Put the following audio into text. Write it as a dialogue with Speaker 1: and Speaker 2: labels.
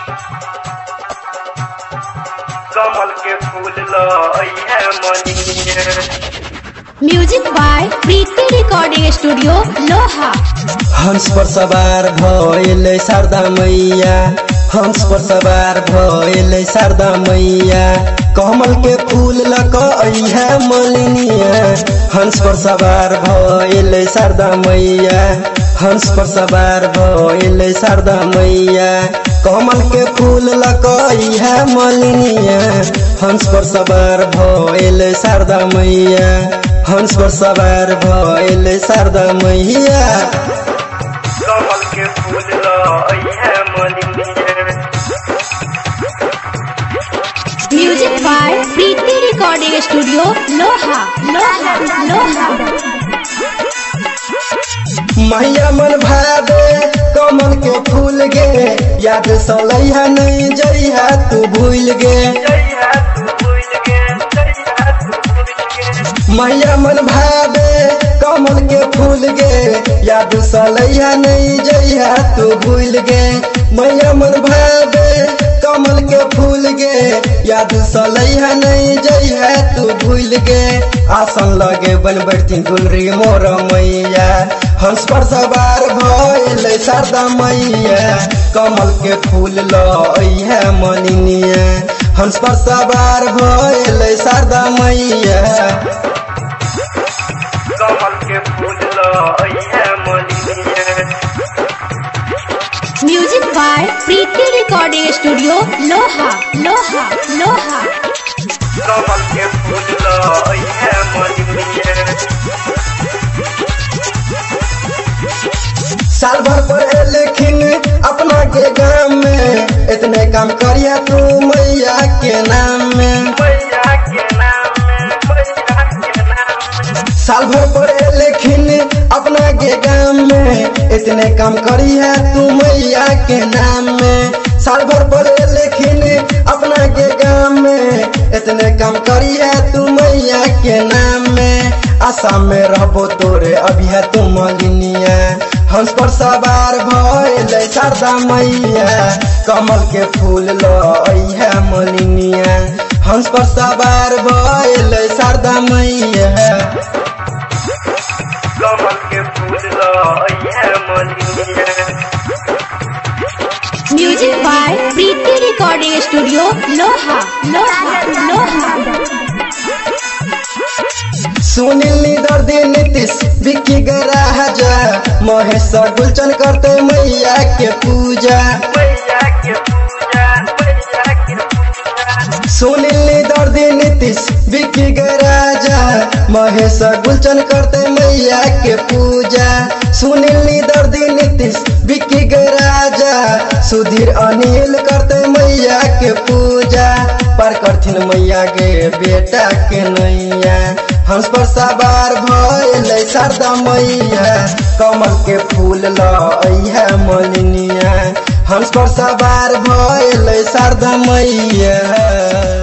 Speaker 1: कमल के फूल लइहे मनिए
Speaker 2: music by Preeti recording studio लोहा
Speaker 3: हंस पर सवार भइल शारदा मैया हंस पर सवार भइल शारदा मैया कमल के फूल लक अइहा मलिनिया हंस पर सवार भइल शारदा मैया हंस पर सवार भइल शारदा मैया कमल के फूल लक अइहा मलिनिया हंस पर सवार भइल शारदा मैया हंस पर सवार भइल शारदा मैया
Speaker 1: कमल के फूल लइहे मनिए
Speaker 2: music by Preeti recording studio लोहा लोहा लोहा
Speaker 3: मैया मन भावे कमल के फूल गे याद सलैहा नहीं जइहा तू भूल गे
Speaker 1: जइहा तू भूल गे जइहा तू भूल गे
Speaker 3: मैया मन भावे कमल के फूल गे याद सलैहा नहीं जइहा तू भूल गे मैया मन भावे कमल के फूल गे याद सलैहा नहीं जइहा तू भूल गे आसन लगे बन बैठती गुलरी मोर मैया हंस पर सवार भइल शारदा मैया कमल के फूल लइहे मनिनिया हंस पर सवार भइल शारदा मैया
Speaker 1: कमल के फूल लइहे मनिए
Speaker 2: music by Preeti recording studio लोहा लोहा लोहा
Speaker 1: कमल के फूल लइहे मनिए
Speaker 3: साल भर पढ़े लेकिन अपना के गाँव में इतने काम करिया तू मैया के नाम में
Speaker 1: मैया के नाम में मैया के नाम में
Speaker 3: साल भर पढ़े लेकिन अपना के गाँव में इतने काम करिया तू मैया के नाम में साल भर पढ़े लेकिन अपना के गाँव में इतने काम करिया तू मैया के नाम में आसाम में रहबो तोरे अभी है तू मलिनिया हंस पर सवार भइल शारदा मैया कमल के फूल लइहे मलिनिया हंस पर सवार भइल शारदा मैया
Speaker 1: कमल के फूल लइहे मनिए
Speaker 2: music by Preeti recording studio लोहा लोहा लोहा
Speaker 3: सुनील दर्दी नीतीश विक्की गराजा महेश गुलचन करते मैया के पूजा
Speaker 1: मैया के पूजा मैया के पूजा
Speaker 3: सुनील दर्दी नीतीश विक्की गराजा महेश गुलचन करते मैया के पूजा सुनील दर्दी नीतीश विक्की गराजा सुधीर अनिल करते मैया के पूजा पर करथिन मैया के बेटा के नैया हंस पर सवार भइल शारदा मैया कमल के फूल लइहे मलिनिया हंस पर सवार भइल शारदा मैया